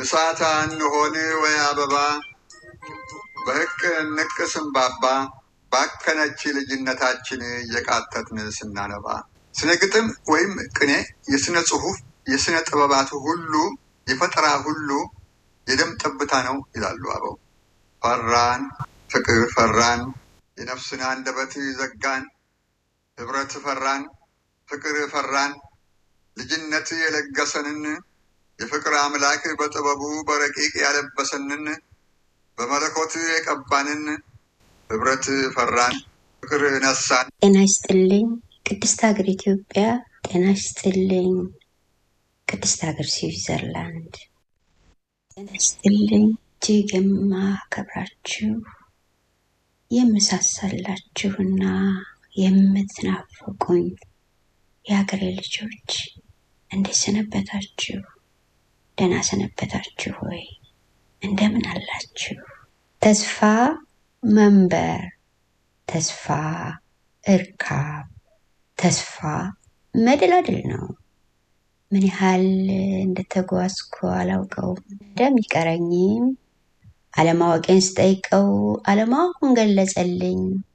እሳት እንሆን ወይ አበባ በህቅ ንቅ ስንባባ ባከነች ልጅነታችን እየቃተትን ስናነባ ስነ ግጥም ወይም ቅኔ የስነ ጽሁፍ የስነ ጥበባት ሁሉ የፈጠራ ሁሉ የደም ጠብታ ነው ይላሉ አበው። ፈራን ፍቅር ፈራን የነፍስን አንደበት ዘጋን ህብረት ፈራን ፍቅር ፈራን ልጅነት የለገሰንን የፍቅር አምላክ በጥበቡ በረቂቅ ያለበሰንን በመለኮት የቀባንን ህብረት ፈራን ፍቅር ነሳን። ጤና ይስጥልኝ ቅድስት ሀገር ኢትዮጵያ። ጤና ይስጥልኝ ቅድስት ሀገር ስዊዘርላንድ። ጤና ይስጥልኝ እጅግ የማከብራችሁ የምሳሳላችሁና የምትናፍቁኝ የሀገሬ ልጆች እንዴት ሰነበታችሁ? ደህና ሰነበታችሁ ወይ? እንደምን አላችሁ? ተስፋ መንበር፣ ተስፋ እርካብ፣ ተስፋ መደላድል ነው። ምን ያህል እንደተጓዝኩ አላውቀውም። እንደሚቀረኝም አለማወቄን ስጠይቀው አለማወቁን ገለጸልኝ።